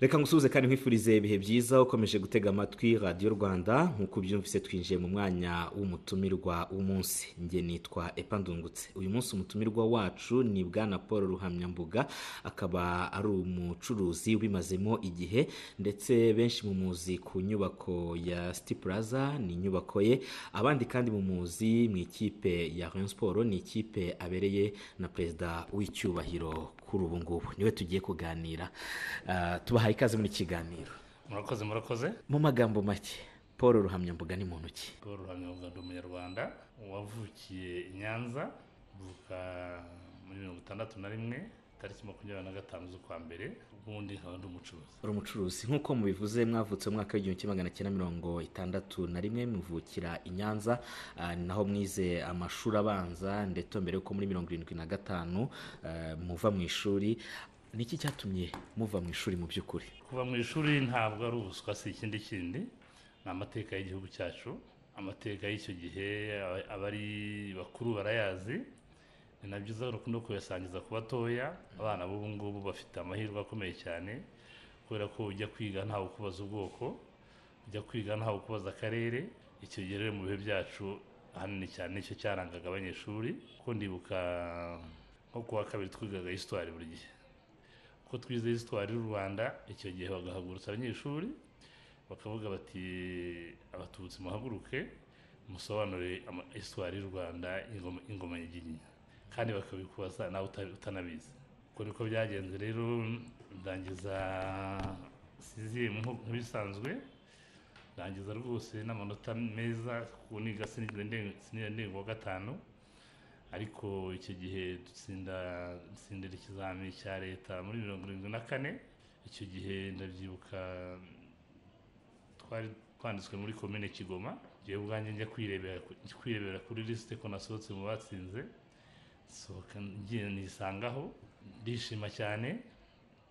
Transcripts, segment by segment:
reka ngusuhuze kandi nkwifurize ibihe byiza ukomeje gutega amatwi radiyo rwanda nk'uko ubyumvise twinjiye mu mwanya w'umutumirwa w'umunsi njye nitwa epa ndungutse uyu munsi umutumirwa wacu ni bwana paul ruhamyambuga akaba ari umucuruzi ubimazemo igihe ndetse benshi mu muzi ku nyubako ya siti puraza ni inyubako ye abandi kandi mu muzi mu ikipe ya rayon siporo ni ikipe abereye na perezida w'icyubahiro kuri ubu ngubu niwe tugiye kuganira Ah, tubahaye ikaze muri iki kiganiro murakoze murakoze mu magambo make paul ruhamyambuga ni muntu ki paul ruhamyabuga ndi umunyarwanda wavukiye i nyanza mvuka muri mirongo itandatu na rimwe tariki makumyabiri na gatanu z'ukwa mbere ubundi nkaba ndi umucuruzi uri umucuruzi nk'uko mubivuze mwavutse mu mwaka w'igihumbi kimwe magana cyenda mirongo itandatu na rimwe muvukira i nyanza ah, ni naho mwize amashuri abanza ndetse mbere yuko muri mirongo irindwi na gatanu ah, muva mu ishuri ni iki cyatumye muva mu ishuri mu by'ukuri kuva mu ishuri ntabwo ari ubuswa si ikindi kindi ni amateka y'igihugu cyacu amateka y'icyo gihe aba- abari bakuru barayazi ni na byiza no kuyasangiza ku batoya abana b'ubu ngubu bafite amahirwe akomeye cyane kubera ko ujya kwiga ntawe ukubaza ubwoko ujya kwiga ntawe ukubaza akarere icyo gihe rero mu bihe byacu ahanini cyane nicyo cyarangaga abanyeshuri kuko ndibuka nko kuwa kabiri twigaga histoire buri gihe ko twize histoire y'u rwanda icyo gihe bagahagurutsa abanyeshuri bakavuga bati abatutsi muhaguruke musobanure ama- histoire y'u rwanda ingoma- ingoma ya ginyinya kandi bakabikubaza nawe uta- utanabizi ubwo niko byagenze rero ndangiza sizimu nko- nk'ibisanzwe ndangiza rwose n'amanota meza kuko niga sinigeze nde- sinigeze ndega uwa gatanu ariko icyo gihe dutsinda dutsindira ikizamini cya leta muri mirongo irindwi na kane icyo gihe ndabyibuka twari twanditswe muri komine kigoma njyewe ubwanjye njya kwirebera ku- njya kwirebera kuri lisite ko nasohotse mu batsinze nsohoka ngiye nisangaho ndishima cyane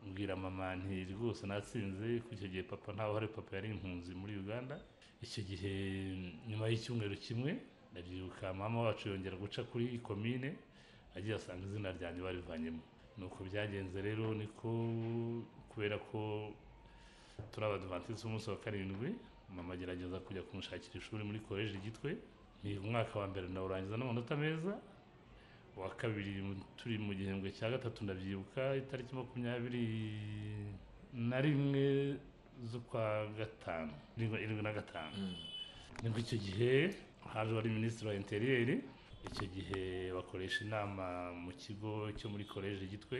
mbwira mama nti rwose natsinze kuko icyo gihe papa ntawe uhari papa yari impunzi muri uganda icyo gihe nyuma y'icyumweru kimwe ndabyibuka mama wacu yongera guca kuri komine agiye asanga izina ryanjye barivanyemo ni uko byagenze rero niko kubera ko turi abadivantisiti umunsi wa karindwi mama agerageza kujya kumushakira ishuri muri koleji gitwe ni umwaka wa mbere ndawurangiza n'amanota meza uwa kabiri mu- turi mu gihembwe cya gatatu ndabyibuka itariki makumyabiri na rimwe z'ukwa gatanu irindwi irindwi na gatanu nibwo icyo gihe haje wari minisitiri wa interiyeri icyo gihe bakoresha inama mu kigo cyo muri koleji gitwe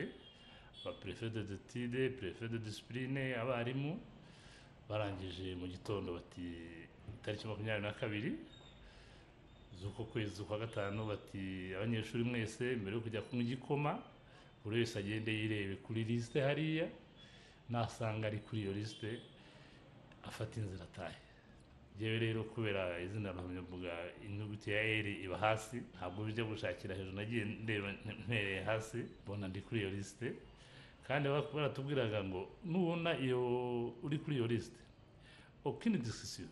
abaperefe de detide perefe de disipurine abarimu barangije mu gitondo bati itariki makumyabiri na kabiri z'uko kwezi kwa gatanu bati abanyeshuri mwese mbere yo kujya kunywa igikoma buri wese agende yirebe kuri lisite hariya nasanga ari kuri iyo lisite afata inzira atahe yewe rero kubera izina ruhamyambuga inyuguti ya eri iba hasi ntabwo bijya gushakira hejuru nagiye ndeba mpereye hasi mbona ndi kuri iyo lisite kandi bak- baratubwiraga ngo nubona iyo uri kuri iyo lisite okini disisiyo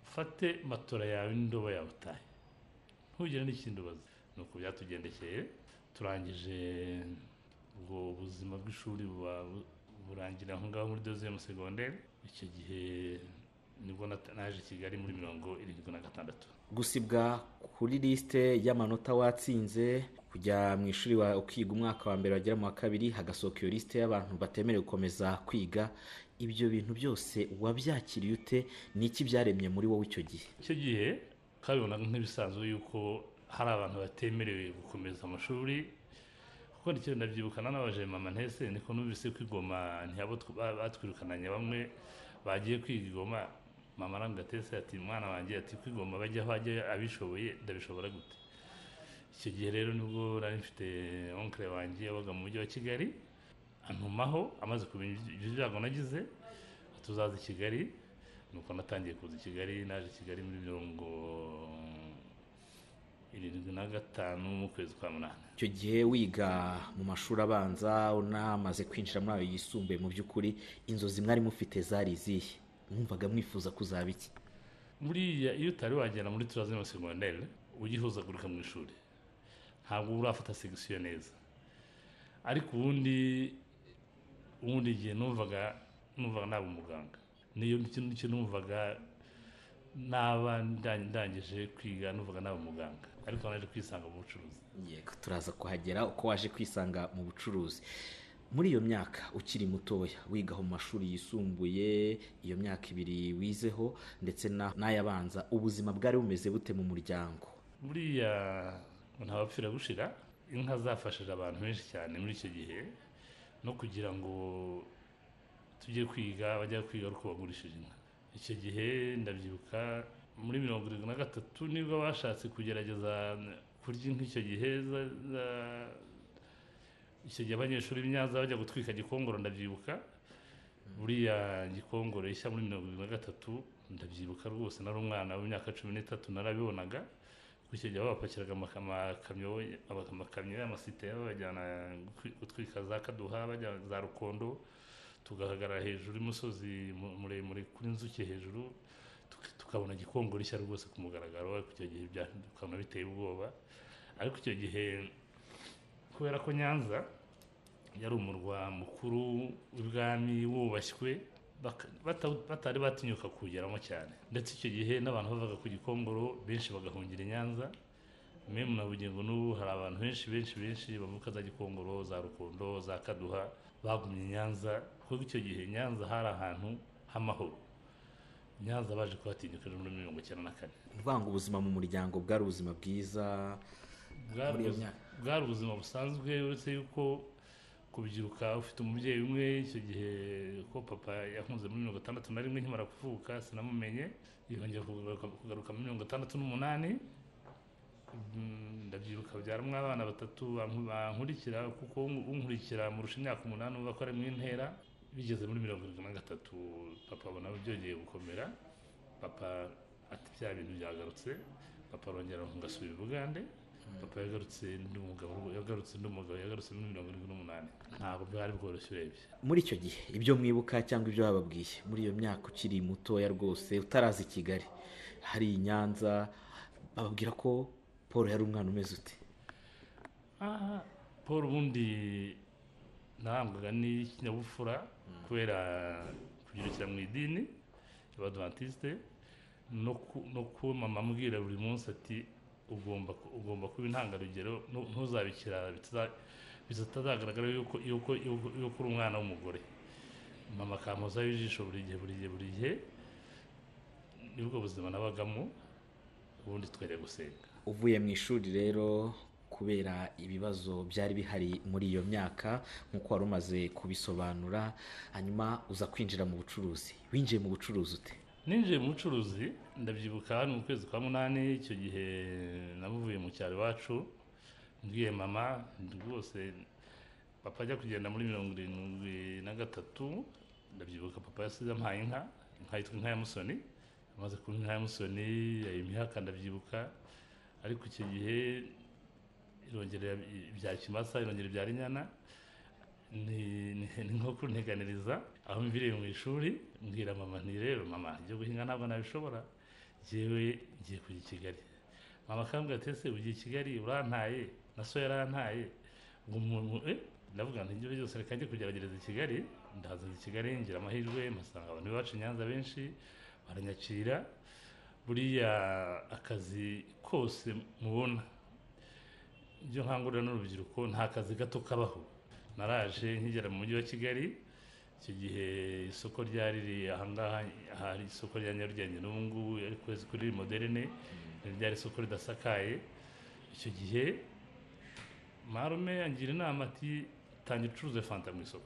ufate matora yawe n'indobo yawe utahe ntugire n'ikindi ubaza ni uko byatugendekeye turangije ubwo buzima bw'ishuri buba bu- burangira aho ngaho muri doziyemu segonderi icyo gihe nibwo nat- naje i kigali muri mirongo irindwi na gatandatu gusibwa kuri lisite y'amanota watsinze kujya mu ishuri wa ukiga umwaka wa mbere wagera mu wa kabiri hagasohoka iyo lisite y'abantu batemerewe gukomeza kwiga ibyo bintu byose wabyakiriye ute ni iki byaremye muri wowe icyo gihe icyo gihe twabibonaga nk'ibisanzwe yuko hari abantu batemerewe gukomeza amashuri kuko nicyo ndabyibuka nanabaje mama ntese niko numvise ko igoma ntiyabo batwirukananye bamwe bagiye kwiga igoma mama arambwira atese ati mwana wanjye ati kwigoma bajya aho ajya abishoboye ndabishobora gute icyo gihe rero nibwo nari mfite onkire wanjye yabaga mu mujyi wa kigali antumaho amaze kumenya ibyo byago nagize tuzaza i kigali nuko natangiye kuza i kigali naje i kigali muri mirongo irindwi na gatanu mu kwezi kwa munani icyo gihe wiga mu mashuri abanza unamaze kwinjira muri ayo yisumbuye mu by'ukuri inzozi mwari mufite zari izihe mwumvaga mwifuza kuzaba iki buriya iyo utari wagera muri turazima segonderi ugihuzagurika mu ishuri ntabwo urafata segisiyo neza ariko ubundi ubundi igihe numvaga numvaga naba umuganga niyo kintu numvaga naba ndangije kwiga numvaga naba umuganga ariko naje kwisanga mu bucuruzi yego turaza kuhagera uko waje kwisanga mu bucuruzi muri iyo myaka ukiri mutoya wiga mu mashuri yisumbuye iyo myaka ibiri wizeho ndetse na- n'ayabanza ubuzima bwari bumeze bute mu muryango buriya ntawapfira gushira inka zafashije abantu benshi cyane muri icyo gihe no kugira ngo tujye kwiga bajya kwiga ari uko bagurishije inka icyo gihe ndabyibuka muri mirongo irindwi na gatatu nibwo bashatse kugerageza kurya inka icyo gihe za- za- icyo gihe abanyeshuri b'inyanza bajya gutwika gikongoro ndabyibuka buriya gikongoro ishya muri mirongo irindwi na gatatu ndabyibuka rwose nari umwana w'imyaka cumi n'itatu narabibonaga kuko icyo gihe bapakiraga amaka- amakamyo aba- amakamyo y'amasiteya babajyana gutwi- gutwika za kaduha bajya za rukondo tugahagarara hejuru y'umusozi mu- muremure kuri inzuki hejuru tuka- tukabona gikongoro ishya rwose ku mugaragaro ariko icyo gihe bya- tukabona biteye ubwoba ariko icyo gihe kubera ko nyanza yari umurwa mukuru w'ibwami wubashywe baka- bata- batari batinyuka kuwugeramo cyane ndetse icyo gihe n'abantu bavaga ku gikongoro benshi bagahungira i nyanza memu na bugingo n'ubu hari abantu benshi benshi benshi bavuka za gikongoro za rukondo za kaduha bagumye i nyanza kuko icyo gihe i nyanza hari ahantu h'amahoro I nyanza baje kuhatinyuka ejo muri mirongo icyenda na kane ni ukuvuga ngo ubuzima mu muryango bwari ubuzima bwiza bwari Muri iyo ubuz- myaka. bwari ubuzima busanzwe uretse yuko kubyiruka ufite umubyeyi umwe icyo gihe ko papa yakunze muri mirongo itandatu na rimwe nkimara kuvuka sinamumenye yongera kugaruka- kugaruka muri mirongo itandatu n'umunani Mm, ndabyibuka byaramo abana batatu banku- bankurikira kuko un- unkurikira murusha imyaka umunani uvuga ko ari mu ntera bigeze muri mirongo irindwi na gatatu papa abona byongeye gukomera papa ati bya bintu byagarutse papa arongera ngasubira i bugande papa yagarutse ndi umugabo yagarutse ndi umugabo yagarutse muri mirongo irindwi n'umunani ntabwo bwari bworoshye urebye muri icyo gihe ibyo mwibuka cyangwa ibyo bababwiye muri iyo myaka ukiri mutoya rwose utaraza i kigali hari i nyanza bababwira ko paul yari umwana umeze ute aha paul ubundi narangwaga n'ikinyabupfura kubera kubyirukira mu idini y'abadivantiste no ku- no kuba mama ambwira buri munsi ati ugomba ku- ugomba kuba intangarugero nu- ntuzabikira bitaza- bitazagaragara yuko yuko yuko yuko uri umwana w'umugore mama akampozaho ijisho buri gihe buri gihe buri gihe nibwo buzima nabagamo ubundi twajya gusenga uvuye mu ishuri rero kubera ibibazo byari bihari muri iyo myaka nk'uko wari umaze kubisobanura hanyuma uza kwinjira mu bucuruzi winjiye mu bucuruzi ute ninjiye mu bucuruzi ndabyibuka hano mu kwezi kwa munani icyo gihe nabuvuye mu cyaro iwacu mbwiye mama rwose papa ajya kugenda muri mirongo irindwi na gatatu ndabyibuka papa yasize ampaye inka inka yitwa inka ya musoni amaze kuba inka ya musoni yayimihaka ndabyibuka ariko icyo gihe irongera ibya kimasa irongera ibya rinyana ni ni- ni nko kunteganiriza aho mviriye mu ishuri mbwira mama nti rero mama ibyo guhinga ntabwo nabishobora ngewe ngiye kujya i kigali mama akambwira ati ese ugiye i kigali urantaye na so yarantaye ngo umuntu eh ndavuga nti ibyo byose reka njye kugerageza i kigali ndaza i kigali ngira amahirwe mpasanga abantu bacu i nyanza benshi baranyakira buriya akazi kose mubona ibyo nkangurira n'urubyiruko nta kazi gato kabaho naraje nkigera mu mujyi wa kigali icyo gihe isoko ryari riri ahangaha hari isoko rya nyarugenge n'ubu ngubu ari kwezi kuri moderne ryari isoko ridasakaye icyo gihe marume angira inama ati tangira ucuruze fanta mu isoko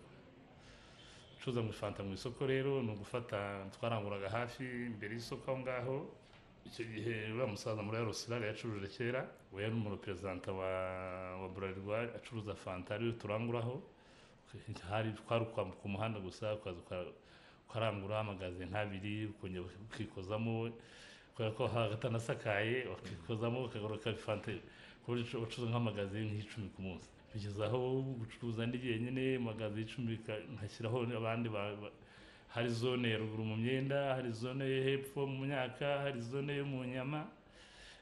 ucuruza mu fanta mu isoko rero ni ugufata twaranguraga hafi imbere y'isoko aho ngaho icyo gihe uriya musaza muri yarosirari yacuruje kera we yari umureperezanta wa wa burarirwa acuruza fanta ariwe turanguraho hari twari ukwambuka umuhanda gusa ukaza uka- ukarangura amagaze nk'abiri ukongera ukikozamo kubera ko haba atanasakaye ukikozamo ukagaruka fanta ku buryo ucuruza nk'amagaze nk'icumi ku munsi bigeza aho gucuruza ndi jyenyine amagaze icumi ka- nkashyiraho abandi ba- ba- hari zone ya ruguru mu myenda hari zone yo hepfo mu myaka hari zone yo mu nyama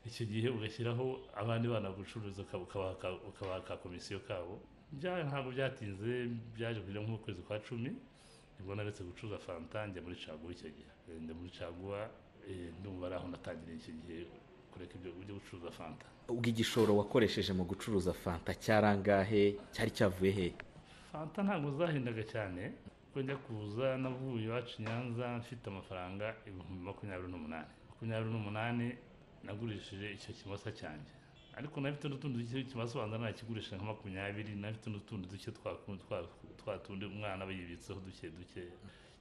icyo gihe ugashyiraho abandi bana gucuruza ukaba- ukabaha ka- ukabaha ka komisiyo kabo bya ntabwo byatinze byaje kujya nk'ukwezi kwa cumi nibwo naretse gucuruza fanta njya muri caguwa icyo gihe Eh, njya muri caguwa eh, ndumva ari aho natangiriye icyo gihe kureka ibyo ujya gucuruza fanta ubwo igishoro wakoresheje mu gucuruza fanta cyarangahe cyari cyavuye he fanta ntabwo zahendaga cyane kuko njya kuza navuye iwacu i nyanza mfite amafaranga ibihumbi makumyabiri n'umunani makumyabiri n'umunani nagurishije icyo kimasa cyanjye ariko nafite n'utundi duke ikimasa ubanza nakigurisha nka makumyabiri nafite n'utundi duke twa twa- twa tundi umwana aba yibitseho duke duke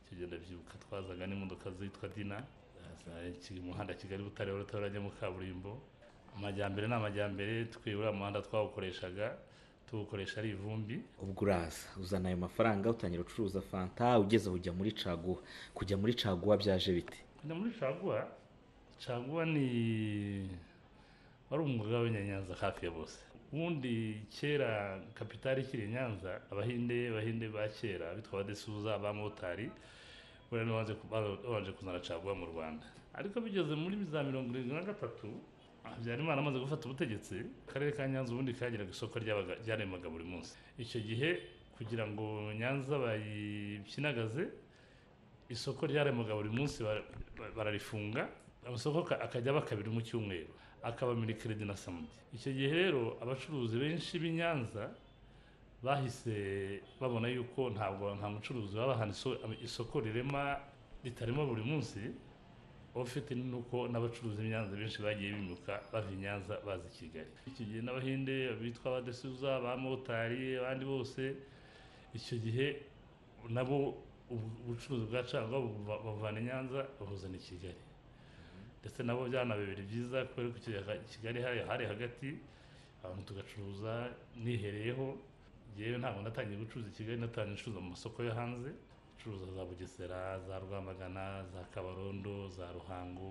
kigenda byibuka twazaga n'imodoka zitwa dina zaza kiri mu muhanda kigali butare rutarajya mu kaburimbo amajyambere ni amajyambere twibura umuhanda twawukoreshaga tuwukoresha ari ivumbi ubwo uraza uzana ayo mafaranga utangira gucuruza fanta ugeze aho ujya muri caguwa kujya muri caguwa byaje bite kujya muri caguwa caguwa ni wari umwuga w'abanyanyanza hafi ya bose ubundi kera kapitali ikiri i nyanza abahinde bahinde ba kera bitwa abadesuza abamotari buriya nibo baje ku- ba- babanje kuzana caguwa mu rwanda ariko bigeze muri za mirongo irindwi na gatatu habyarimana amaze gufata ubutegetsi akarere ka nyanza ubundi kagiraga isoko ryabaga- ryaremaga buri munsi icyo gihe kugira ngo nyanza bayikinagaze isoko ryaremaga buri munsi bara- bara- bararifunga amasoko ka- akajya aba kabiri mu cyumweru akaba milikiredi na samudi icyo gihe rero abacuruzi benshi b'i nyanza bahise babona yuko ntabwo nta mucuruzi waba ahantu iso- isoko rirema ritarema buri munsi ufite nuko n'abacuruzi b'inyanza benshi bagiye bimuka bava i nyanza baza i kigali icyo gihe n'abahinde bitwa abadesuza abamotari abandi bose icyo gihe nabo ubu- ubucuruzi bwa cangwa buva- bavana i nyanza babuzana i kigali ndetse nabo byanabibiri byiza kubera ko icyo gihe i kigali hari hari hagati abantu tugacuruza nihereyeho yewe ntabwo natangiye gucuruza i kigali natangiye gucuruza mu masoko yo hanze gucuruza za bugesera za rwamagana za kabarondo za ruhango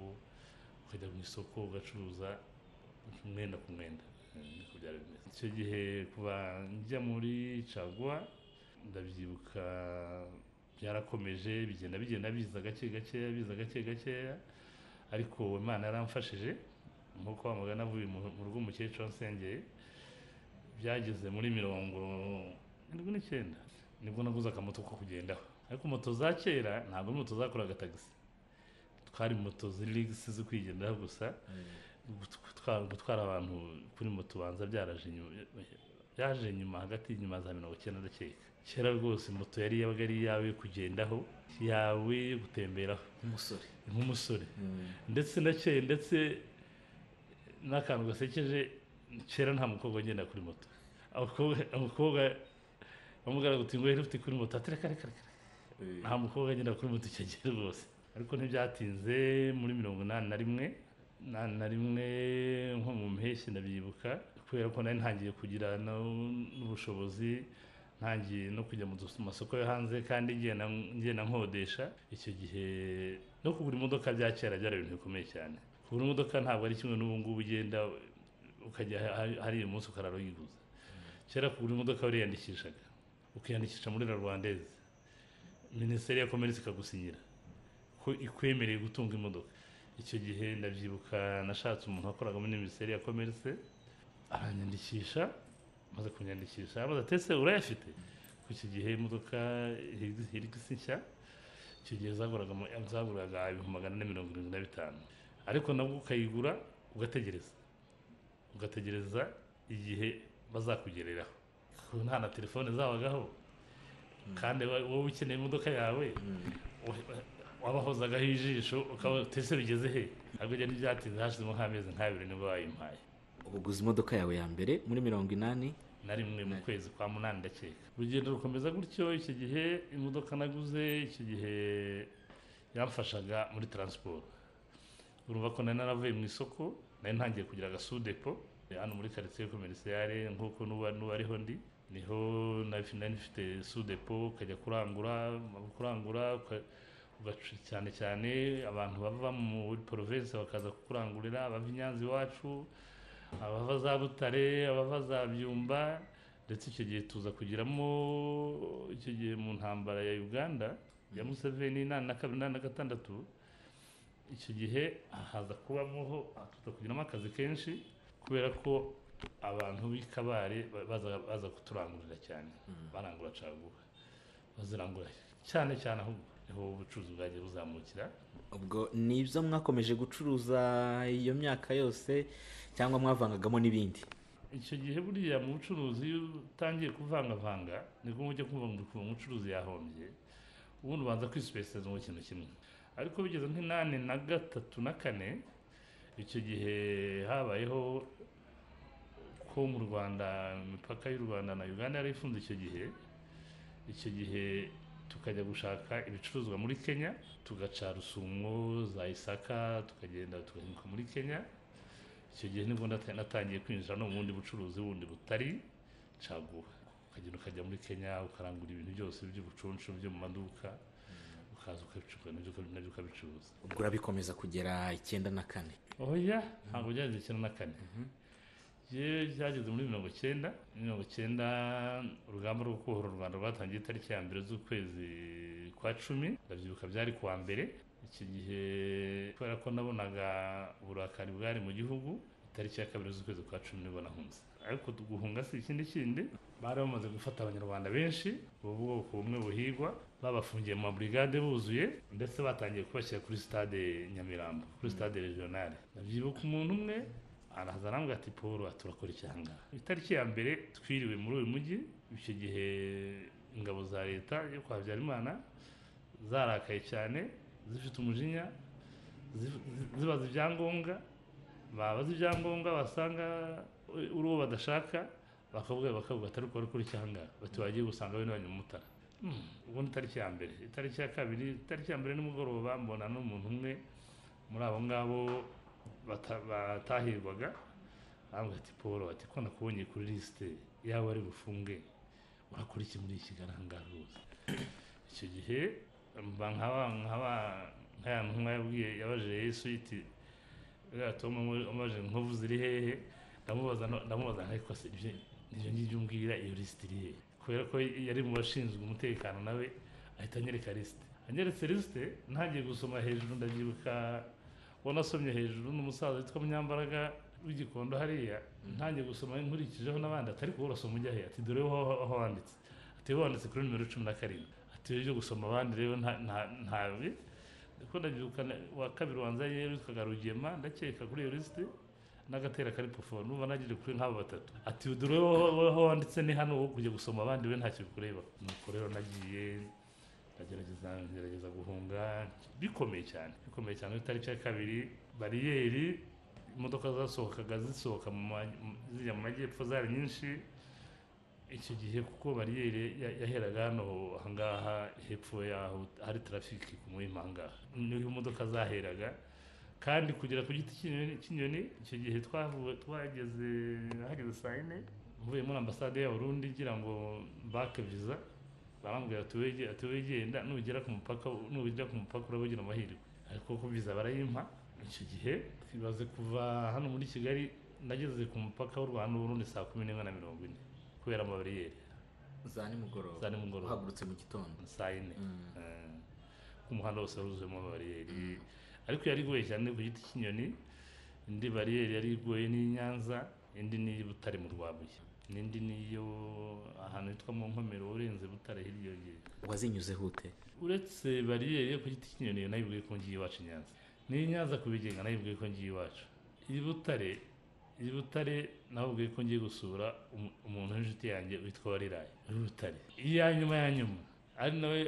ukajya mu isoko ugacuruza umwenda ku mwenda Eh, niko byari bimeze icyo gihe kuva njya muri caguwa ndabyibuka byarakomeje bigenda bigenda biza gake gakeya biza gake gakeya ariko imana yaramfashije nk'uko wamuga navuye mu mu rugo umukecuru nsengeye byageze muri mirongo irindwi n'icyenda nibwo naguze akamoto ko kugendaho ariko moto za kera ntabwo ari moto zakoraga tagisi twari moto ziri ligisi zo kwigendaho gusa gutwara gutwara abantu kuri moto ubanza byaraje inyuma byaje nyuma hagati y'inyuma za mirongo icyenda ndakeka kera rwose moto yari yabaga ari iyawe yo kugendaho yawe yo gutemberaho umusore nk'umusore ndetse ndakeye ndetse n'akantu gasekeje kera nta mukobwa ugenda kuri moto abakobwa abakobwa bamubwira ngo ngo ufite kuri moto ati reka reka reka nta mukobwa agenda kuri moto icyo gihe rwose ariko ntibyatinze muri mirongo inani na rimwe inani na rimwe nko mu mpeshyi ndabyibuka kubera ko nari ntangiye kugira no- n'ubushobozi ntangiye no kujya mu dus- masoko yo hanze kandi ngenda ngenda nkodesha icyo gihe no kugura imodoka bya kera byari ibintu bikomeye cyane kugura imodoka ntabwo ari kimwe n'ubu ngubu ugenda ukajya hari- hari umunsi ukarara uyiguza kera kugura imodoka wariyandikishaga ukiyandikisha muri la rwandeze minisiteri ya komerisi ikagusinyira ko ikwemereye gutunga imodoka icyo gihe ndabyibuka nashatse umuntu wakoraga muri minisiteri ya komerisi aranyandikisha amaze kunyandikisha amaze atetse urayafite ku icyo gihe imodoka hirigisi nshya icyo gihe zaguraga mu- zaguraga ibihumbi magana ane mirongo irindwi na bitanu ariko nabwo ukayigura ugategereza ugategereza igihe bazakugereraho kuko nta na telefone zabagaho kandi wa- wowe ukeneye imodoka yawe wa- wabahozagaho ijisho ukaba tese bigeze he ntabwo njya ntibyatinze hashizemo nk'amezi nk'abiri nibwo bayimpaye uguze imodoka yawe ya mbere muri mirongo inani na rimwe mu kwezi kwa munani ndakeka urugendo rukomeza gutyo icyo gihe imodoka naguze icyo gihe yamfashaga muri taransiporo urumva ko nari naravuye mu isoko nari ntangiye kugira agasudepo hano muri karitsiye komerisiyare nk'uko n'ubu- n'ubu ariho ndi niho nari nari mfite sudepo ukajya kurangura waba kurangura uka- ugaca- cyane cyane abantu bava muri porovensi bakaza kukurangurira abava i Nyanza iwacu abava za butare abava za byumba ndetse icyo gihe tuza kugiramo icyo gihe mu ntambara ya uganda ya museveni inani na kabiri inani na gatandatu icyo gihe haza kubamoho tuza kugiramo akazi kenshi kubera ko abantu b'ikabare ba- baza baza kuturangurira cyane barangura caguwa bazirangura cyane cyane aho niho ubucuruzi bwagiye buzamukira ubwo ni ibyo mwakomeje gucuruza iyo myaka yose cyangwa mwavangagamo n'ibindi icyo gihe buriya mu bucuruzi iyo utangiye kuvangavanga nibwo ujya kumva ngo ukuntu umucuruzi yahombye ubundi ubanza kwisipesiza mu kintu kimwe ariko bigeze nk'inani na gatatu na kane icyo gihe habayeho ko mu rwanda imipaka y'u rwanda na uganda yari ifunze icyo gihe icyo gihe tukajya gushaka ibicuruzwa muri kenya tugaca rusumo za isaka tukagenda tugahinguka muri kenya icyo gihe nibwo nata- natangiye kwinjira no mu bundi bucuruzi bundi butari caguha ukagenda ukajya muri kenya ukarangura ibintu byose by'ubucuncu byo mu maduka ukaza ukabicuruza nabyo ukabi- nabyo ukabicuruza ubwo urabikomeza kugera icyenda na kane oya ntabwo byageze icyenda na kane Jewe byageze muri mirongo icyenda mirongo icyenda urugamba rwo kubohora u rwanda rwatangiye itariki ya mbere z'ukwezi kwa cumi ndabyibuka byari kuwa mbere iki gihe kubera ko nabonaga uburakari bwari mu gihugu itariki ya kabiri z'ukwezi kwa cumi nibwo nahunze ariko guhunga si ikindi kindi bari bamaze gufata abanyarwanda benshi ubu bwoko bumwe buhigwa babafungiye mu maburigade buzuye ndetse batangiye kubashyira kuri stade nyamirambo kuri stade regionale ndabyibuka umuntu umwe araza arambwira ati paul aha turakora icyanga itariki ya mbere twiriwe muri uyu mujyi icyo gihe ingabo za leta yo kwa habyarimana zarakaye cyane zifite umujinya zif- zi- zibaza ibyangombwa babaza ibyangombwa basanga uri uwo badashaka bakavuga bakavuga atari uko ari kuri cyanga bati wagiye gusanga bene banyu mu mutara Hmm, ubwo ni itariki ya mbere itariki ya kabiri itariki ya mbere nimugoroba mbona n'umuntu umwe muri abo ngabo bata- batahirwaga arambwira ati paul ati ko nakubonye kuri lisite yaba ari bufunge urakora iki muri iki garangara rwose icyo gihe mba nkaba nkaba nkaya ntumwa yabwiye yabajije yesu iti uriya tom amubajije inkovu ziri hehe ndamubaza no- ndamubaza ariko se ibyo nibyo ngibyo umbwira iyo lisite iri hehe kubera ko yari mu bashinzwe umutekano nawe ahita anyereka lisite anyeretse lisite ntangiye gusoma hejuru ndabyibuka wanasomye hejuru n'umusaza witwa munyambaraga w'igikondo hariya ntangiye gusoma nkurikijeho n'abandi atari kuba urasoma ujya he ati dore aho aho wanditse ati wanditse kuri nimero cumi na karindwi ati ibyo gusoma abandi rero nta- nta- ntabi ko ndabyibuka na- wa kabiri wanza yewe witwaga rugema ndakeka kuri iyo lisite n'agatera kari pofo numva nagiye kuri nk'abo batatu ati dore wowe- wowe aho wanditse ni hano wowe kujya gusoma abandi we ntacyo bikureba nuko rero nagiye ndagerageza ngerageza guhunga bikomeye cyane bikomeye cyane kuri itariki ya kabiri bariyeri imodoka zasohokaga zisohoka mu ma- mu- zijya mu majyepfo zari nyinshi icyo gihe kuko bariyeri ya- yaheraga hano ahangaha hepfo y'aho hari tarafiki ku muhima ahangaha niho imodoka zaheraga kandi kugera ku giti cy'inyoni cy'inyoni icyo gihe twavuye twageze hageze saa yine mvuye muri ambasade ya Burundi ngira ngo mbake viza barambwira ati wege ati wegenda nugera ku mupaka nugera ku mupaka urabagira amahirwe ariko ko viza barayimpa icyo gihe twibaze kuva hano muri Kigali nageze ku mupaka w'u Rwanda n'Uburundi saa kumi n'imwe na mirongo ine kubera amabariyeri za nimugoroba Za nimugoroba. uhagurutse mu gitondo saa yine Eh, ku muhanda wose wari wuzuyemo bariyeri ariko yari igoye cyane ku giti cy'inyoni indi bariyeri yari igoye n'i Nyanza indi n'iyi Butare mu Rwabuye n'indi niyo ahantu hitwa mu nkomero urenze Butare hirya y'iyo wazinyuzeho ute uretse bariyeri yo ku giti cy'inyoni iyo nayibwiye ko ngiye iwacu i nyanza n'iyo nyanza ku bigenga nayibwiye ko ngiye iwacu iyi butare iyi butare nababwiye ko ngiye gusura umu- umuntu w'inshuti yanjye witwa wariraye uri butare iya nyuma ya nyuma ari nawe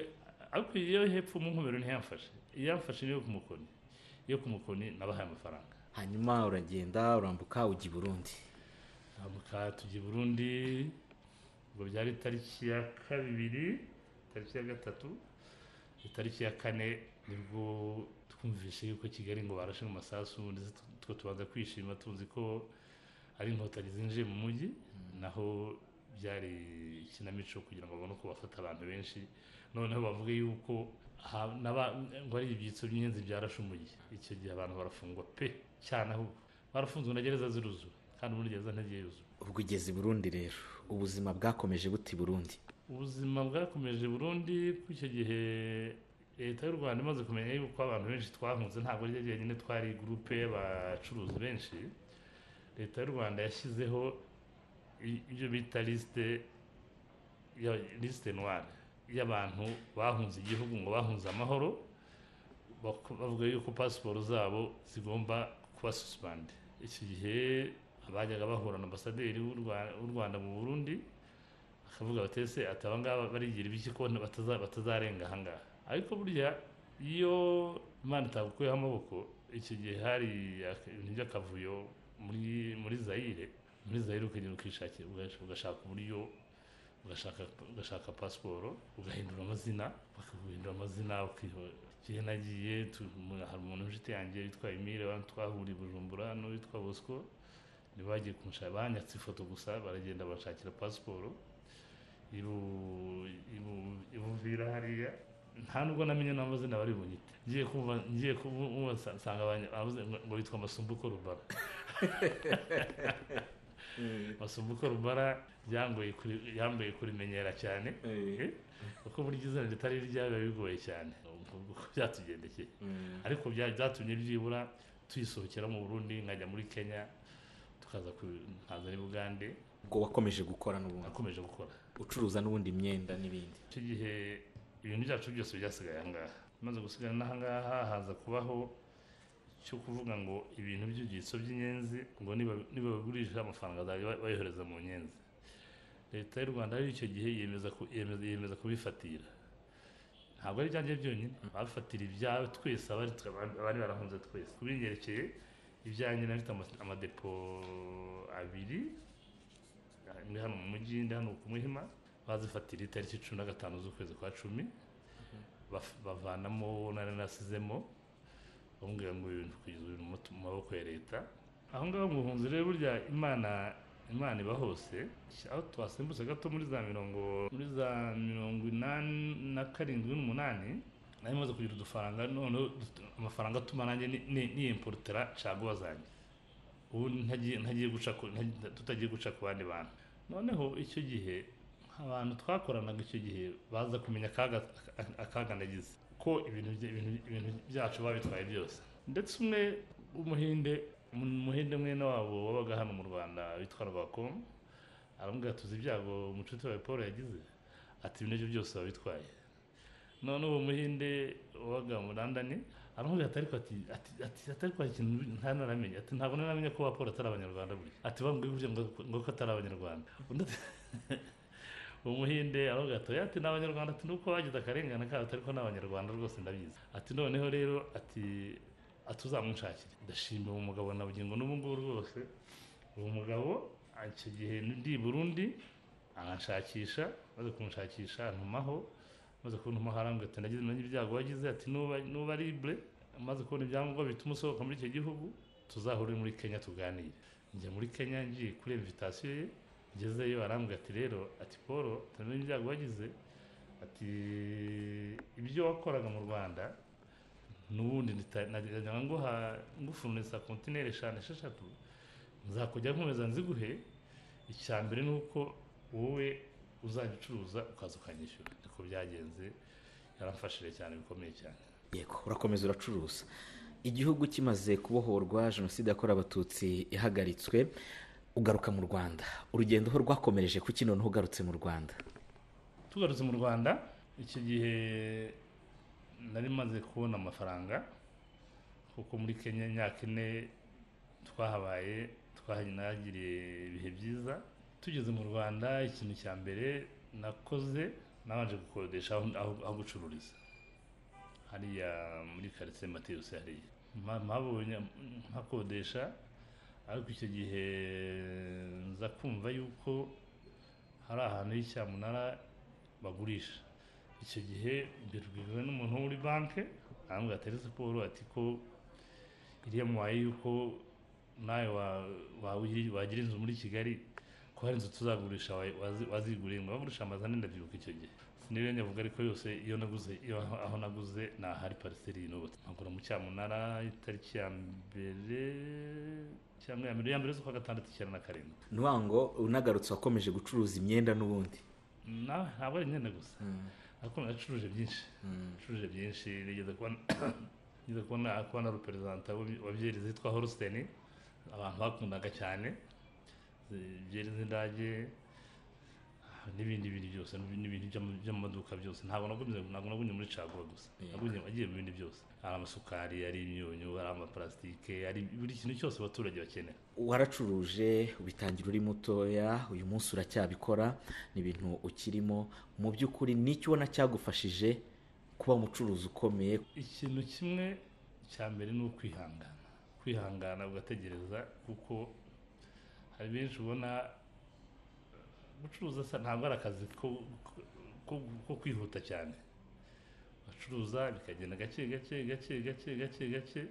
ariko iyo hepfo mu nkomero ntiyamfashe iyamfashe niyo ku mukoni iyo ku mukoni nabahaye amafaranga hanyuma uragenda urambuka ujya i burundi ntamuka tujya i burundi ngo byari itariki ya kabiri itariki ya gatatu itariki ya kane nibwo twumvise yuko kigali ngo barashe mu masasu ndetse tu- two tubanza kwishima tuzi ko ari inkotanyi zinjiye mu mujyi naho byari ikinamico kugira ngo babone uko bafata abantu benshi noneho bavuge yuko ha- n'aba- ngo ari ibyitso by'inyenzi byarashe umujyi icyo gihe abantu barafungwa pe cyane aho barafunzwe na gereza ziruzura kandi muri gereza ntagiye yuzura ubwo ugeze i burundi rero ubuzima bwakomeje buti burundi ubuzima bwakomeje Burundi kuko icyo gihe leta y'u rwanda imaze kumenya yuko abantu benshi twahunze ntabwo ari ryo jyenyine twari gurupe y'abacuruzi benshi leta y'u rwanda yashyizeho i- ibyo bita lisite ya- lisite noire y'abantu bahunze igihugu ngo bahunze amahoro bak- bavuga yuko pasiporo zabo zigomba kuba susipande iki gihe abajyaga bahura na ambasaderi w'u Rwa- w'u rwanda mu burundi akavuga bati ese ati aba ngaba barigira ibiki ko bataza- batazarenga aha ngaha ariko burya iyo imana itagukuyeho amaboko icyo gihe hari ak- ibintu by'akavuyo muri muri zayire muri zayire ukagenda ukishakira ugash- ugashaka uburyo ugashaka ugashaka pasiporo ugahindura amazina bakaguhindura amazina ukiho- igihe nagiye tu- umuntu- hari umuntu w'inshuti yanjye witwa emile wa- twahuriye i bujumbura n'uwitwa bosco ntibagiye kumushaka banyatse ifoto gusa baragenda bashakira pasiporo ibu ibu- ibuvira hariya nta nubwo namenye n'amazina bari bunyite ngiye kumva ngiye kumva nsanga abanye- abavuze ngo- ngo bitwa masumbuko rubara masumbuko rubara byangoye kuri- yambaye kurimenyera cyane Eh. kuko burya izina ritari iryawe biba bigoye cyane ubwo ubwo byatugendekeye ariko bya- byatumye byibura tuyisohokera mu burundi nkajya muri kenya tukaza ku- nkaza muri bugande ubwo wakomeje gukora n'ubundi nakomeje gukora ucuruza n'ubundi imyenda n'ibindi icyo gihe ibintu byacu byose byasigaye aha ngaha maze gusigara n'aha ngaha haza kubaho cyo kuvuga ngo ibintu by'ibyitso by'inyenzi ngo niba- nibagurisha amafaranga azajya bayohereza mu nyenzi leta y'u rwanda rero icyo gihe yemeza ku- yemeza- yemeza kubifatira ntabwo ari ibyanjye byonyine bafatira ibyawe twese abari abari barahunze twese kubinyerekeye ibyanjye nabifite ama- amadepo abiri imwe hano mu mujyi indi hano ku muhima bazifatira itariki cumi na gatanu z'ukwezi kwa cumi baf- bavanamo nari nasizemo bamubwira ngo ibintu kugeza ibintu mu mu maboko ya leta aho ngaho mu buhunzi rero burya imana imana iba hose aho twasimbutse gato muri za mirongo muri za mirongo inani na karindwi n'umunani nari maze kugira udufaranga noneho dufite amafaranga atuma nanjye ni- ni- niyimporotera caguwa zanjye ubu ntagiye ntagiye guca ku- ntagiye- tutagiye guca ku bandi bantu noneho icyo gihe abantu twakoranaga icyo gihe baza kumenya akaga akaga nagize ko ibintu bya- ibintu- ibintu byacu babitwaye byose ndetse umwe w'umuhinde umuhinde mwene wabo wabaga hano mu rwanda witwa rubakom aramubwira tuzi ibyago umucuti wawe paul yagize ati ibintu bye byose wabitwaye none uwo muhinde wabaga mu randani aramubwira ati ariko ati ati ati ati ariko hari ikintu nta naramenya ati ntabwo naramenya ko waporo atari abanyarwanda buri ati bambwiye burya ngo ngo ko atari abanyarwanda undi ati uwo muhinde aravuga ati oya ati ni abanyarwanda ati nuko bagize akarengane kabo ati ariko ni abanyarwanda rwose ndabizi ati noneho rero ati ati uzamunshakire ndashimira uwo mugabo na bugingo n'ubu ngubu rwose uwo mugabo icyo gihe ndi i burundi aranshakisha maze kumushakisha antumaho maze kuntuma harambwe ati nagize nanjye ibyago wagize ati nuba nuba libre maze kubona ibyangombwa bituma usohoka muri icyo gihugu tuzahure muri kenya tuganire njya muri kenya ngiye kuri invitation ye ngezeyo arambwira ati rero ati paul tumenye ibyago wagize ati ibyo wakoraga mu rwanda n'ubundi nita- najyaga nguha ngufurunisa kontineri eshanu esheshatu nzakujya nkomeza nziguhe icya mbere ni uko wowe uzajya ucuruza ukaza ukanyishyura niko byagenze yaramfashije cyane bikomeye cyane yego urakomeza uracuruza igihugu kimaze kubohorwa jenoside yakorewe abatutsi ihagaritswe ugaruka mu rwanda urugendo ho rwakomereje kuki noneho ugarutse mu rwanda tugarutse mu rwanda icyo gihe nari maze kubona amafaranga kuko muri kenya imyaka ine twahabaye twahagiriye ibihe byiza tugeze mu rwanda ikintu cya mbere nakoze nabanje gukodesha aho- aho aho gucururiza hariya muri karitsiye matiyusi hariya Mpa- mpabonye mpakodesha ariko icyo gihe nza kumva yuko hari ahantu h'icyamunara bagurisha icyo gihe mbibwiwe n'umuntu wo muri banki arambwira ati "Ese Paul ati ko iriya muhaye yuko nawe wa- wa- wagira inzu muri kigali ko hari inzu tuzagurisha wa- wazi- waziguriye ngo bagurisha amazu ane ndabyibuka icyo gihe siniwe nyavuga ariko yose iyo naguze iyo aho- aho naguze ni ahari pariseri yinubatse nkagura mu cyamunara itariki ya mbere cyangwa ya mbere ya mbere z'ukwa gatandatu icyenda na karindwi ntiwango unagarutse wakomeje gucuruza imyenda n'ubundi Na- ntabwo ari imyenda gusa ariko nacuruje byinshi nacuruje byinshi nigeze kuba nigeze kuba na- kuba na reperezanta wa byeri zitwa holstein abantu bakundaga cyane byeri z'indage n'ibindi bintu byose n'ibintu by'ama- byo mu maduka byose ntabwo naguze ntabwo naguze muri caguwa gusa naguze agiye mu bindi byose hari amasukari hari imyunyu hari amaparasitike hari buri kintu cyose abaturage bakenera waracuruje ubitangira uri mutoya uyu munsi uracyabikora ni ibintu ukirimo mu by'ukuri n'icyo ubona cyagufashije kuba umucuruzi ukomeye ikintu kimwe cya mbere ni ukwihangana kwihangana ugategereza kuko hari benshi ubona gucuruza sa- ntabwo ari akazi ko- ko- ko- ko kwihuta cyane bacuruza bikagenda gake gake gake gake gake gake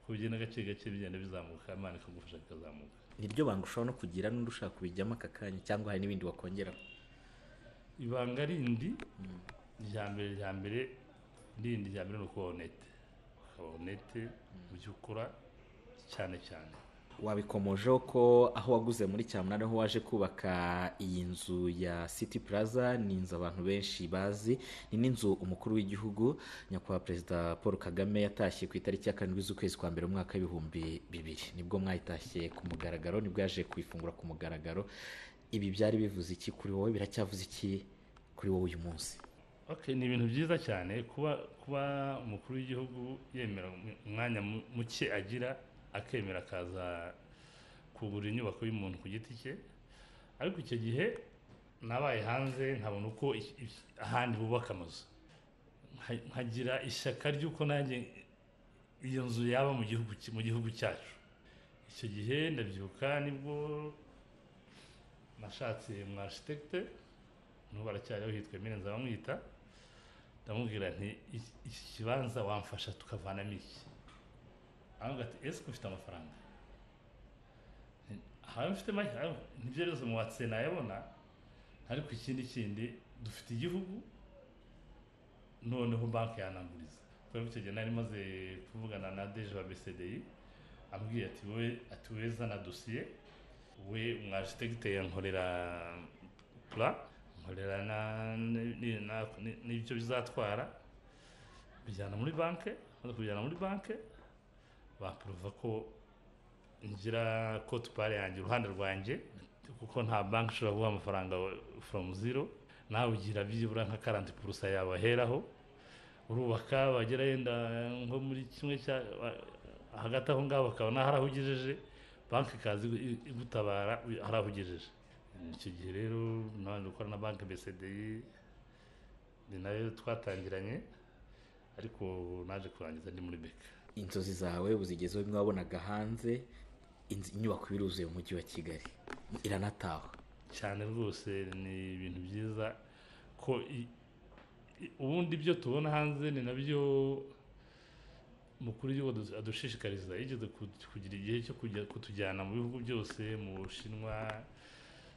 uko bigenda gake gake bigenda bizamuka imana ikagufasha bikazamuka niryo banga ushobora no kugira n'undi ushaka kubijyamo aka kanya cyangwa hari n'ibindi wakongeramo ibanga rindi rya mbere rya mbere rindi rya mbere ni ukuba honete ukaba honete mu byo ukora cyane cyane wabikomojeho ko aho waguze muri cyamunara aho waje kubaka iyi nzu ya city plaza ni inzu abantu benshi bazi ni n'inzu umukuru w'igihugu nyakubahwa perezida paul kagame yatashye ku itariki ya karindwi z'ukwezi kwa mbere mu mwaka w'ibihumbi bibiri nibwo mwayitashye ku mugaragaro nibwo yaje kuyifungura ku mugaragaro ibi byari bivuze iki kuri wowe biracyavuze iki kuri wowe uyu munsi Okay, ni ibintu byiza cyane kuba kuba umukuru w'igihugu yemera umwanya mu- muke agira akemera akaza kugura inyubako y'umuntu ku giti cye ariko icyo gihe nabaye hanze nkabona uko iki- iki- ahandi bubaka amazu Nka- nkagira ishyaka ry'uko nanjye iyo nzu yaba mu gihugu ki- mu gihugu cyacu icyo gihe ndabyuka nibwo nashatse mu architecte n'ubu aracyariho hitwa Emile Nzabamwita ndamubwira nti "Iki- iki kibanza wamfasha tukavanamo iki aravuga ati ese ufite amafaranga Nti, "Ayo mfite make ayo nibyo rwose mu watse nayabona ariko ikindi kindi dufite igihugu noneho banki yananguriza kubera ko icyo gihe nari maze kuvugana na deje wa BCDI ambwiye ati wowe ati wowe zana dosiye we umwajetegite yankorera pura nkorera na- ni- ni- na- ni- n'ibyo bizatwara bijyana muri banke maze kubijyana muri banke bapuruva ko ngira kote pari yanjye uruhande rwanjye kuko nta banki ishobora guha amafaranga foromu ziro nawe ugira byibura nka karanti purusa yawe aheraho urubaka bagera yenda nko muri kimwe cya hagati aho ngaho bakabona hari aho ugejeje banki ikaza igu- igutabara hari aho ugejeje icyo gihe rero nabanje gukora na banki BCDI ni nayo twatangiranye ariko naje kurangiza ndi muri beka inzozi zawe uzigezeho bimwe wabonaga hanze inzu inyubako biruzuye mu mujyi wa kigali iranatahwa cyane rwose ni ibintu byiza ko i- i- ubundi ibyo tubona hanze ni nabyo mukuru w'igihugu adu- adushishikariza yigeze ku- kugira igihe cyo kujya kutujyana mu bihugu byose mu bushinwa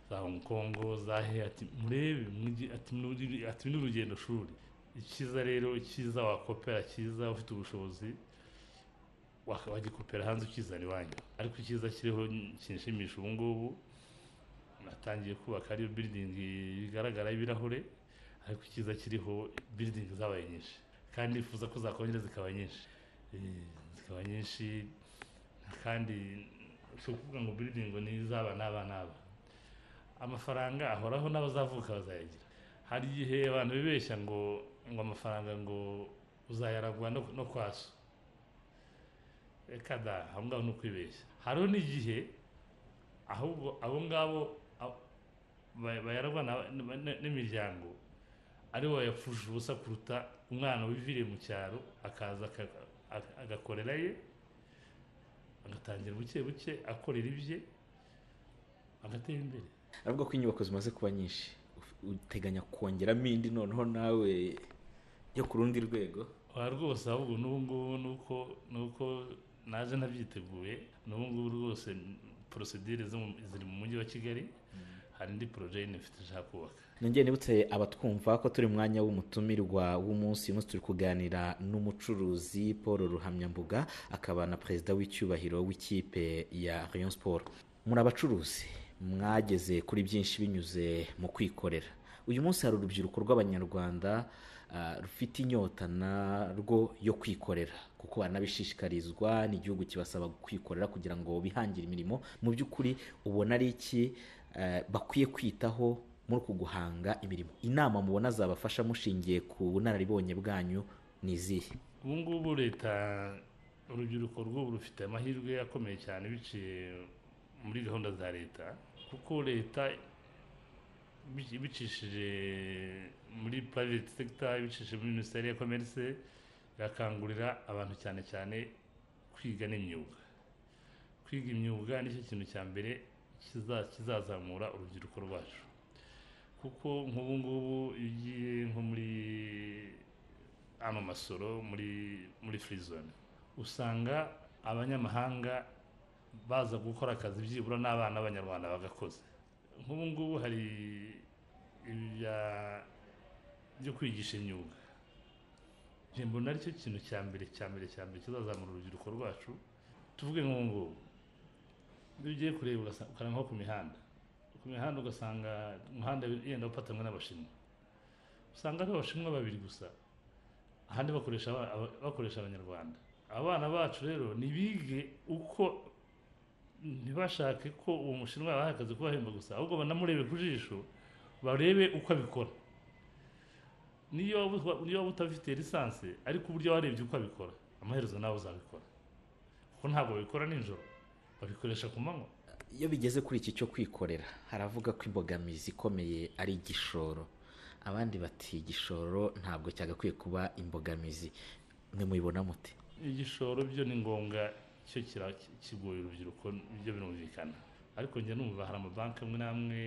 za hong kong za he ati murebe mwigi- ati muri- ati ni urugendo shuri icyiza rero icyiza wakopera cyiza ufite ubushobozi waka- wagikopera hanze ukizana iwanyu ariko icyiza kiriho kinshimisha ubu ngubu natangiye kubaka ariyo building bigaragara y'ibirahure ariko icyiza kiriho building zabaye nyinshi kandi nifuza ko zakongera zikaba nyinshi Eh, zikaba nyinshi kandi si ukuvuga ngo building ni izaba n'aba n'aba amafaranga ahoraho n'abazavuka bazayagira hari igihe abantu bibeshya ngo ngo amafaranga ngo uzayaragwa no, no kwa so reka da aho ngaho ni ukwibeshya hariho n'igihe ahubwo abo ngabo ab- ba- bayaragwa na- na- na- n'imiryango ari bo yapfushije ubusa kuruta umwana wiviriye mu cyaro akaza aka- aka- agakorera ye agatangira buke buke akorera ibye agatera imbere aravuga ko inyubako zimaze kuba nyinshi Uf- uteganya kongeramo indi noneho nawe yo ku rundi rwego aha rwose ahubwo n'ubu ngubu ni uko ni uko naje ntabyiteguye n'ubu ngubu rwose porosedire zo mu- ziri mu mujyi wa kigali hari indi poroje nifite ishaka kubaka nongeye nibutse abatwumva ko turi mu mwanya w'umutumirwa w'umunsi uyu munsi turi kuganira n'umucuruzi paul ruhamyambuga akaba na perezida w'icyubahiro w'ikipe ya rayon sport muri abacuruzi mwageze kuri byinshi binyuze mu kwikorera uyu munsi hari urubyiruko rw'abanyarwanda ah, rufite inyota narwo yo kwikorera kuko ko banabishishikarizwa n'igihugu kibasaba kwikorera kugira ngo bihangire imirimo mu by'ukuri ubona ari iki eh, bakwiye kwitaho muri uku guhanga imirimo inama mubona zabafasha mushingiye ku bunararibonye bwanyu ni izihe ubu ngubu leta urubyiruko rw'ubu rufite amahirwe akomeye cyane biciye muri gahunda za leta kuko leta bici- ibicishije muri private sector ibicishije muri minisiteri ya commerce irakangurira abantu cyane cyane kwiga n'imyuga kwiga imyuga nicyo kintu cya mbere kiza- kizazamura urubyiruko rwacu kuko nk'ubu ngubu iyo ugiye nko muri ano masoro muri muri free zone usanga abanyamahanga baza gukora akazi byibura n'abana b'abanyarwanda bagakoze nk'ubu ngubu hari ibya byo kwigisha imyuga njye mbona aricyo kintu cya mbere cya mbere cya mbere kizazamura urubyiruko rwacu tuvuge nk'ubu ngubu iyo ugiye kureba urasa- ukareba nko ku mihanda ku mihanda ugasanga umuhanda yenda upatanwe n'abashinwa usanga ari abashinwa babiri gusa ahandi bakoresha aba- aba- bakoresha abanyarwanda abana bacu rero ntibige uko ntibashake ko uwo mushinwa yabahaye akazi kubahemba gusa ahubwo banamurebe ku jisho barebe uko abikora niyo waba- niyo waba utafite lisansi ariko uburyo warebye uko abikora amaherezo nawe uzabikora kuko ntabwo babikora nijoro babikoresha ku manywa iyo bigeze kuri iki cyo kwikorera haravuga ko imbogamizi ikomeye ari igishoro abandi bati igishoro ntabwo cyagakwiye kuba imbogamizi mwe mubibona muti igishoro byo ni ngombwa cyo kira- kigoye urubyiruko byo birumvikana ariko njya numva hari amabanki amwe n'amwe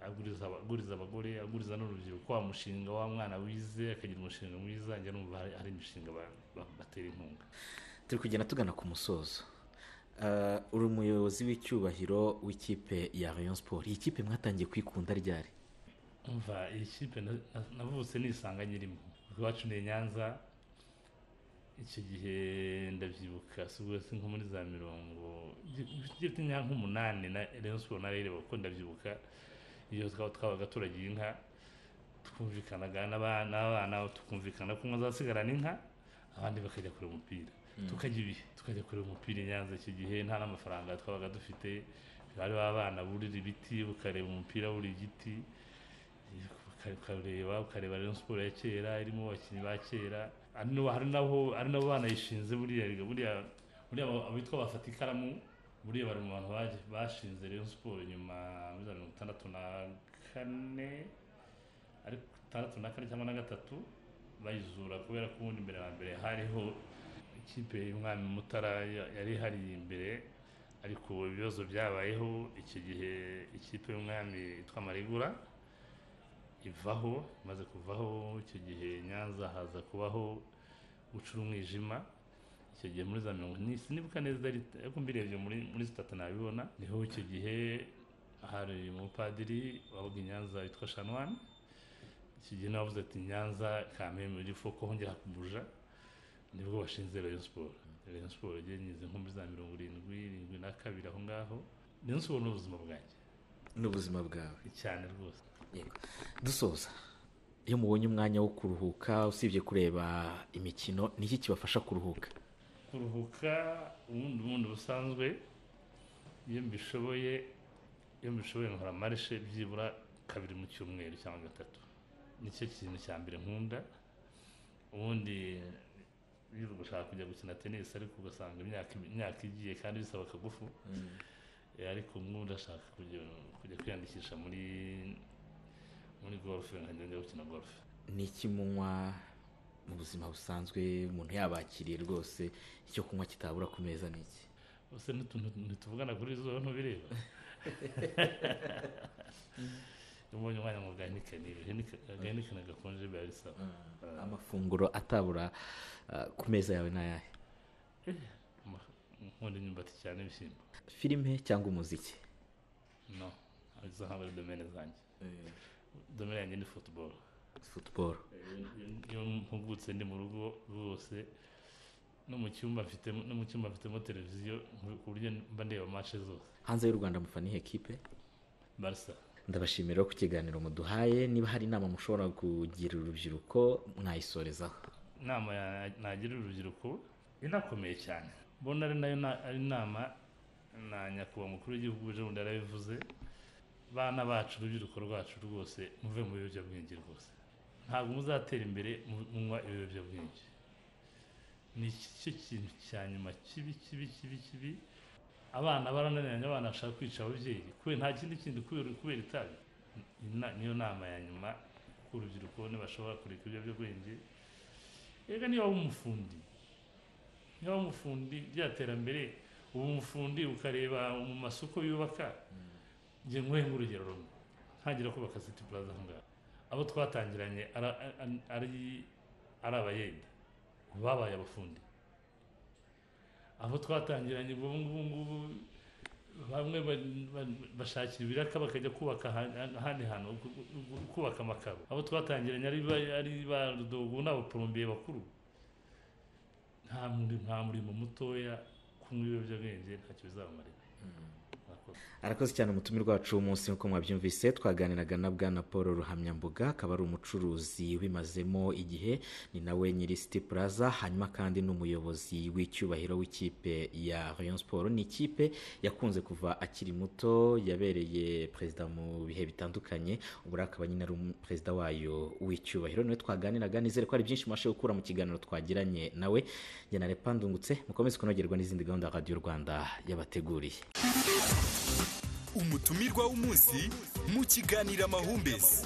aguriza aba- aguriza abagore aguriza n'urubyiruko wa mushinga wa mwana wize akagira umushinga mwiza njya numva hari- hari imishinga ba- ba- batera inkunga turi kugenda tugana ku musozo Eh, uri umuyobozi w'icyubahiro w'ikipe ya rayon sport iyi kipe mwatangiye kwikunda ryari umva iyi kipe na- na- navutse nisanga nyirimo iwacu ni i nyanza icyo gihe ndabyibuka subwo si nko muri za mirongo ifite imyaka nk'umunani na rayon siporo narereba kuko ndabyibuka iyo twaba twabaga turagiye inka twumvikanaga n'aba- n'abana tukumvikana ko umwe azasigarana inka abandi bakajya kureba umupira tukajya ibihe tukajya kureba umupira i nyanza icyo gihe nta n'amafaranga twabaga dufite bari b'abana burira ibiti ukareba umupira buri giti uka- ukareba ukareba rero siporo ya kera irimo abakinnyi ba kera ari nabo hari nabo ari nabo banayishinze buriya buriya buriya abo- abitwa bafata ikaramu buriya bari mu bantu baje- bashinze rero siporo nyuma muri za mirongo itandatu na kane ariko itandatu na kane cyangwa na gatatu bayizura kubera ko ubundi mbere na mbere hariho ikipe y'umwami mutara ya- yari ihari imbere ariko ibibazo byabayeho icyo gihe ikipe y'umwami yitwa marigura ivaho imaze kuvaho icyo gihe nyanza haza kubaho gucura umwijima icyo gihe muri za mirongo ni sinibuka neza rit- ariko mbirebye muri muri sitata nabibona niho icyo gihe hari umupadiri wabaga i nyanza witwa shanwani icyo gihe nawe wavuze ati nyanza kameme irifo ko hongera kubuja nibwo bashinze rayon siporo rayon siporo yagenyize nko muri za mirongo irindwi irindwi na kabiri aho ngaho rayon siporo ni ubuzima bwanjye n'ubuzima bwawe cyane rwose Yego. dusoza iyo mubonye umwanya wo kuruhuka usibye kureba imikino ni iki kibafasha kuruhuka kuruhuka ubundi ubundi busanzwe iyo mbishoboye iyo mbishoboye nkora marishe byibura kabiri mu cyumweru cyangwa gatatu nicyo kintu cya mbere nkunda ubundi iyo uri gushaka kujya gukina tenisi ariko ugasanga imyaka imyaka igiye kandi bisaba akagufu Eh, ariko umwe urashaka kujya kujya kwiyandikisha muri muri gorufe nkajya njya gukina gorufe ni iki munywa mu buzima busanzwe umuntu yabakiriye rwose icyo kunywa kitabura ku meza ni iki bose ntituvugana kuri izuba ntubireba iyo ubonye umwanya mu gahenikane agahenikane gakonje biba bisaba amafunguro atabura ah, ku meza yawe ni ayahe nkunda imyumbati cyane ibishyimbo filime cyangwa umuziki no izo ntabwo ari domene zanjye domene yanjye ni football futuboro iyo mpugutse ndi mu rugo rwose no mu cyumba mfitemo no mu cyumba mfitemo televiziyo ku buryo mba ndeba match zose hanze y'u rwanda mufana ihe kipe barisa ndabashimira ku kiganiro muduhaye niba hari inama mushobora kugira urubyiruko mwayisorezaho inama ya- nagira urubyiruko inakomeye cyane mbona ari nayo na- ari inama na nyakubahwa mukuru w'igihugu jenoside yarabivuze bana bacu urubyiruko rwacu rwose muve mu biyobyabwenge rwose ntabwo muzatera imbere mu- munywa ibiyobyabwenge ni cyo kintu cya nyuma kibi kibi kibi kibi abana barananiranye abana bashaka kwica ababyeyi kubera nta kindi kindi kubera kubera itabi Ina- niyo nama ya nyuma ko urubyiruko ntibashobora kureka ibiyobyabwenge reka niba waba umufundi niba waba umufundi rya terambere uba umufundi ukareba mu masoko yubaka njye nkuhe nk'urugero rumwe ntangira kubaka siti puraza aho ngaho abo twatangiranye ara- ari- ari ari abayede babaye abafundi abo twatangiranye ubu ngubu ngubu bamwe ba- ba- bashakira ibiraka bakajya kubaka aha- ahandi hantu gu- gu- gu- kubaka amakaro abo twatangiranye ari ba- ari ba rudogo n'abaporombiye bakuru nta muri- nta murimo mutoya kunywa ibiyobyabwenge ntacyo bizabamarira Murakoze. arakoze cyane umutumirwa wacu w'umunsi nk'uko mwabyumvise twaganiraga na bwana paul ruhamyambuga akaba ari umucuruzi ubimazemo igihe ni nawe nyiri city plaza hanyuma kandi n'umuyobozi w'icyubahiro w'ikipe ya rayon sport ni ikipe yakunze kuva akiri muto yabereye perezida mu bihe bitandukanye ubwo rero akaba nyine ari umu- perezida wayo w'icyubahiro niwe twaganiraga nizere ko hari byinshi mubashe gukura mu kiganiro twagiranye nawe njye na Lepa Ndungutse mukomeze kunogerwa n'izindi gahunda radiyo rwanda yabateguriye umutumirwa w'umunsi mu kiganiro amahumbezi